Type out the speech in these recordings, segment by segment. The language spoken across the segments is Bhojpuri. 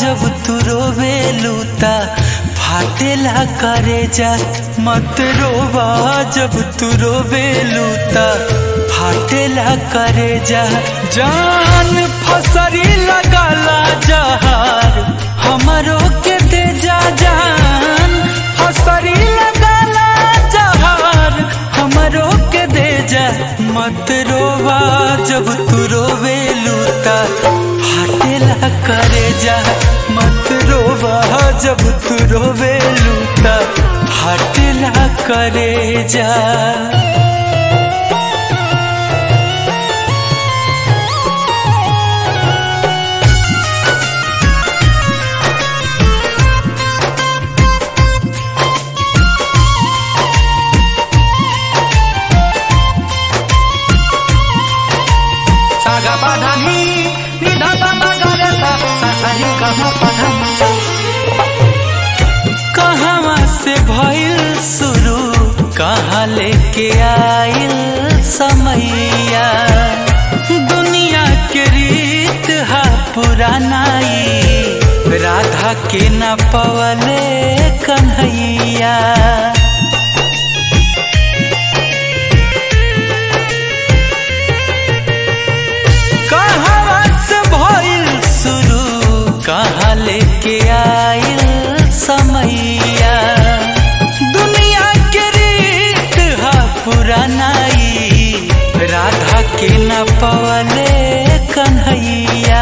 जब तू रोवे लूता फाटेला करे जा मत रोवा जब तू रोवे लूता फाटेला करे जा जान फसरी लगाला जहार हमारो के दे जा जान फसरी लगाला जहार हमारो के दे जा मत रोवा जब तू रोवे लूता फाटेला करे जा मत रोवा जब तू रोवे लूता फाटेला करे जा saga padani ni da da da ga re sa sa sa ri ga ma pa dha ma sa कहाँ से भइल शुरू कहाँ लेके आइल समैया दुनिया के रीत हा पुरानाई राधा के न पवले कन्हैया कहाँ से भइल शुरू कहाँ लेके आइल समैया दुनिया के रीत हा पुरानाई राधा के न पवले कन्हैया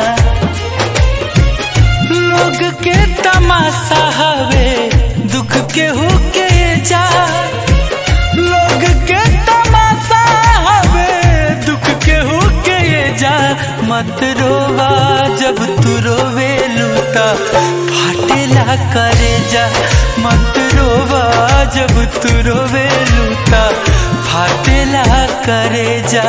लोग के तमाशा हवे दुख के हो के जा लोग के तमाशा हवे दुख के हो के जा मत रोवा जब तू रोवे लूता फाटेला करे जा मत रोवा जब तू रोवे लूता फाटेला करे जा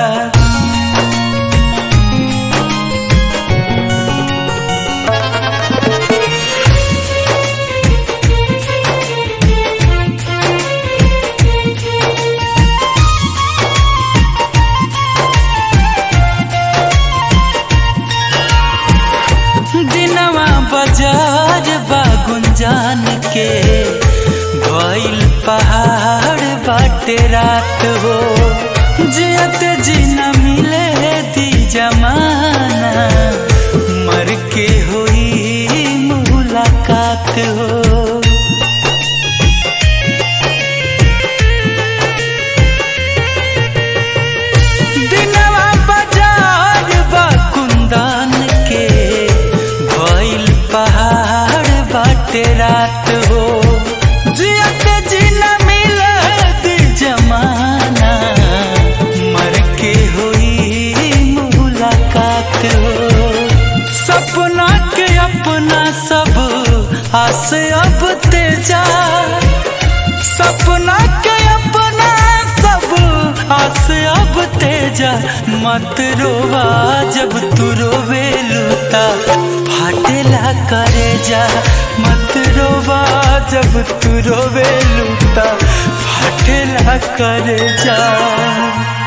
दिनवा बाजार बा गुंजान के भइल पहाड़ बाटे रात हो जियत जी न मिले दी जमाना मर के होई मुलाकात हो दिनवा बाजार बा कुंदन के भइल पहाड़ बाटे रात हो जियत जी न मिलत जमाना मर के होई मुलाकात हो सपना के अपना सब आस अब तेजा सपना के अपना सब आस अब तेजा मत रोवा जब तू रोवे लूता फाटेला करे जा मत रोवा जब तू रोवे लूता फाटेला करे जा